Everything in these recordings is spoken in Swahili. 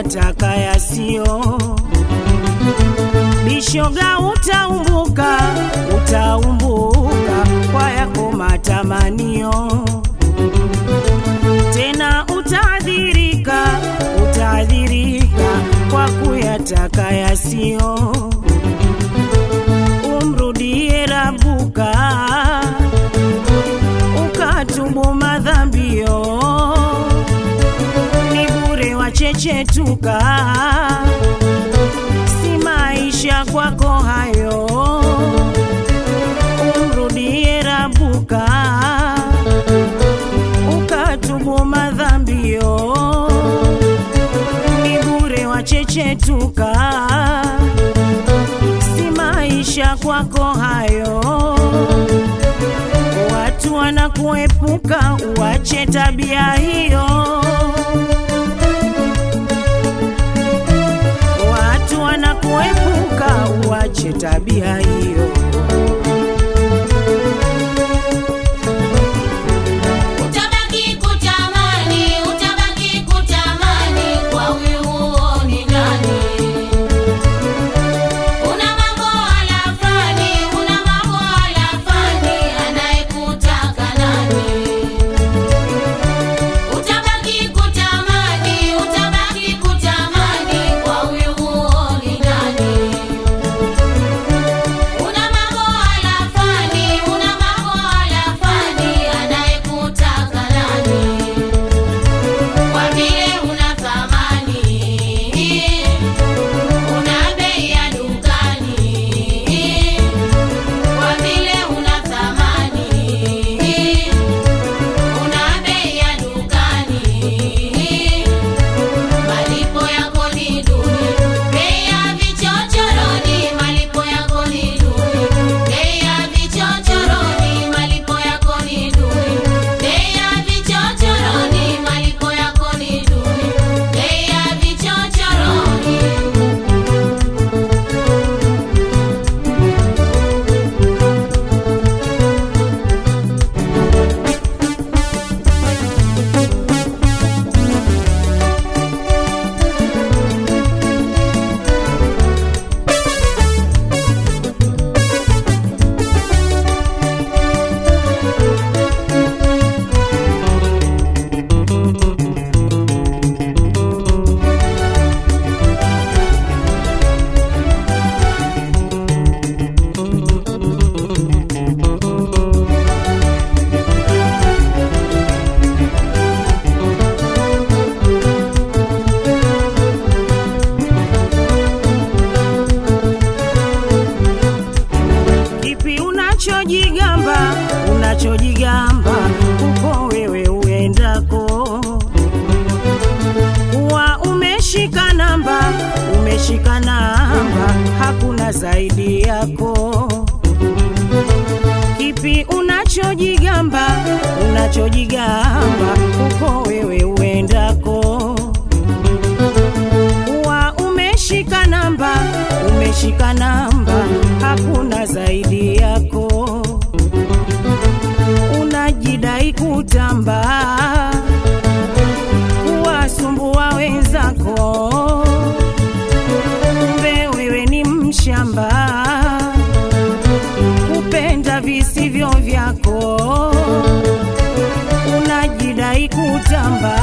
kuyataka yasiyo bishoga, utaumbuka utaumbuka kwa yako matamanio, tena utaadhirika utaadhirika kwa kuyataka yasiyo. Umrudie Rabuka ukatubu madhambio, ni bure wachechetuka, si maisha kwako hayo. Umrudie Rabuka ukatubu madhambio, ni bure wachechetuka, si maisha kwako hayo. Watu wanakuepuka, uache tabia hiyo. Watu wanakuepuka, uache tabia hiyo. Utabaki kutamani, utabaki kutamani kwa huyu huoni ndani. Una mambo alafani, una mambo alafani, anayekutaka nani? Utabaki kutamani, utabaki kutamani kwa huyu huoni ndani. Una mambo alafani, una mambo alafani, anayekutaka nani? Kwa vile una thamani, una bei ya dukani. Kwa vile una thamani, una bei ya dukani. Malipo yako ni duni, bei ya vichochoroni, malipo yako ni duni, bei ya vichochoroni, malipo yako ni duni, bei ya vichochoroni, malipo yako ni duni, bei ya vichochoroni. Kipi unachojigamba, unachojigamba uko wewe uendako, kuwa umeshika namba, umeshika namba, hakuna zaidi yako. Kipi unachojigamba, unachojigamba uko wewe uendako, kuwa umeshika namba, umeshika namba, hakuna zaidi yako. Unajidai kutamba, kuwasumbua wenzako, kumbe wewe ni mshamba, kupenda visivyo vyako. Unajidai kutamba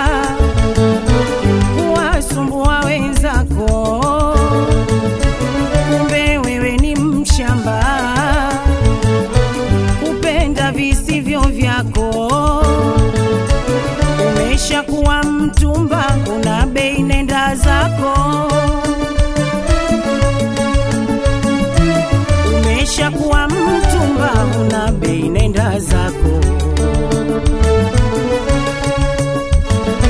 kuwasumbua wenzako, kumbe wewe ni mshamba, kupenda visivyo vyako. Umeshakuwa mtumba, una bei, nenda zako. Umeshakuwa mtumba, una bei, nenda zako.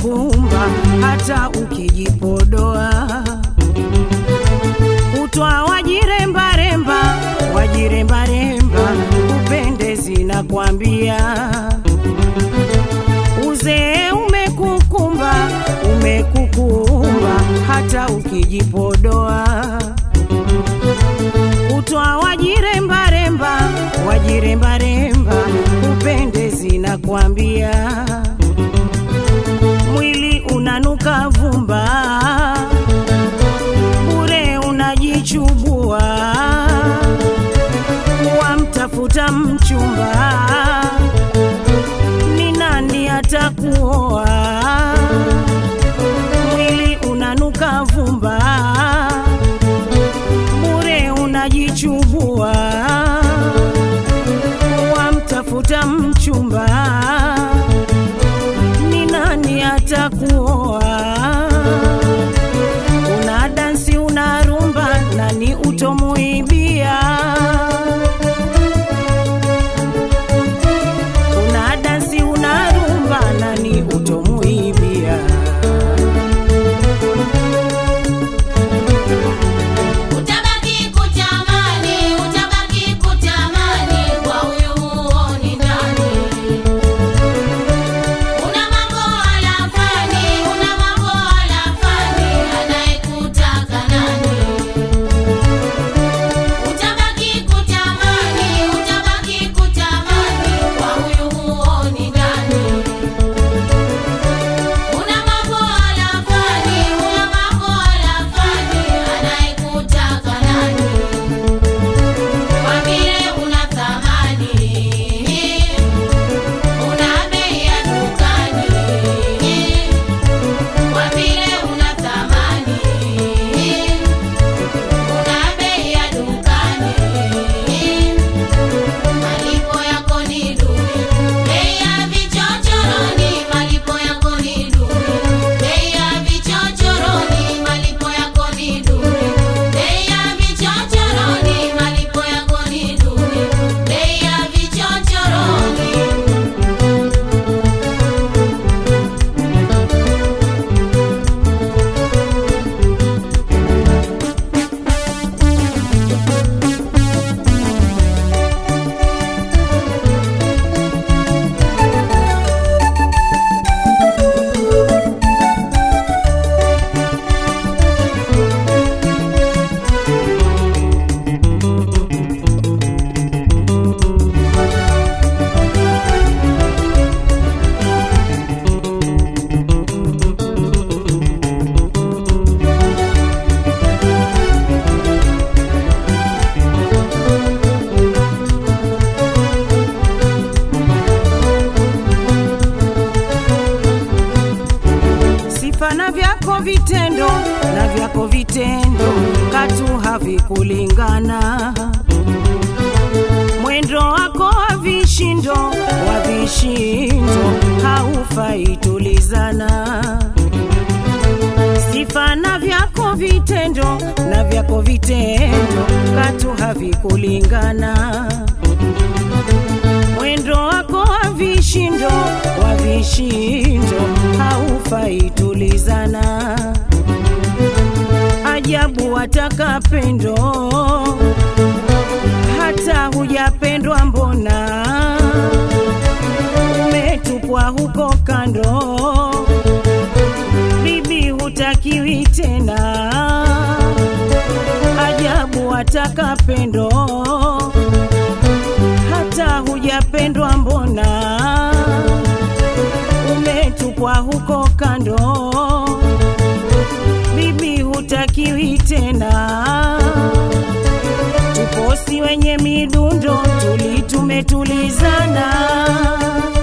umekukumba hata ukijipodoa kutwa wajirembaremba wajirembaremba upendezi na kwambia uzee umekukumba umekukumba hata ukijipodoa kutwa wajirembaremba wajirembaremba upendezi na kwambia mwili unanuka vumba bure unajichubua wamtafuta mchumba ni nani atakuoa mwili unanuka vumba bure unajichubua wamtafuta mchumba ni nani atakuoa una dansi una rumba nani utomuibia una dansi una rumba nani utomuibia Utabaki kutamani, utabaki kutamani, kwa huyu huoni ndani. Una mambo alafani, una mambo alafani, anayekutaka nani? Utabaki kutamani, utabaki kutamani, kwa huyu huoni ndani. Una mambo alafani, una mambo alafani, anayekutaka nani? Kwa vile una thamani, una bei ya dukani. Kwa vile una thamani, una bei ya dukani. Malipo yako ni duni, bei ya vichochoroni. Malipo yako ni duni, bei ya vichochoroni. Malipo yako ni duni, bei ya vichochoroni. Malipo yako ni duni, bei ya vichochoroni. sifa na vyako vitendo na vyako vitendo katu havikulingana mwendo wako wa vishindo wa vishindo haufai tulizana sifa na vyako vitendo na vyako vitendo katu havikulingana mwendo wako wa vishindo wa vishindo haufai tulizana ajabu wataka pendo hata hujapendwa mbona umetupwa huko kando bibi hutakiwi tena ajabu wataka pendo hata hujapendwa mbona umetupwa huko kando bibi hutakiwi tena tuposi wenye midundo tuli tumetulizana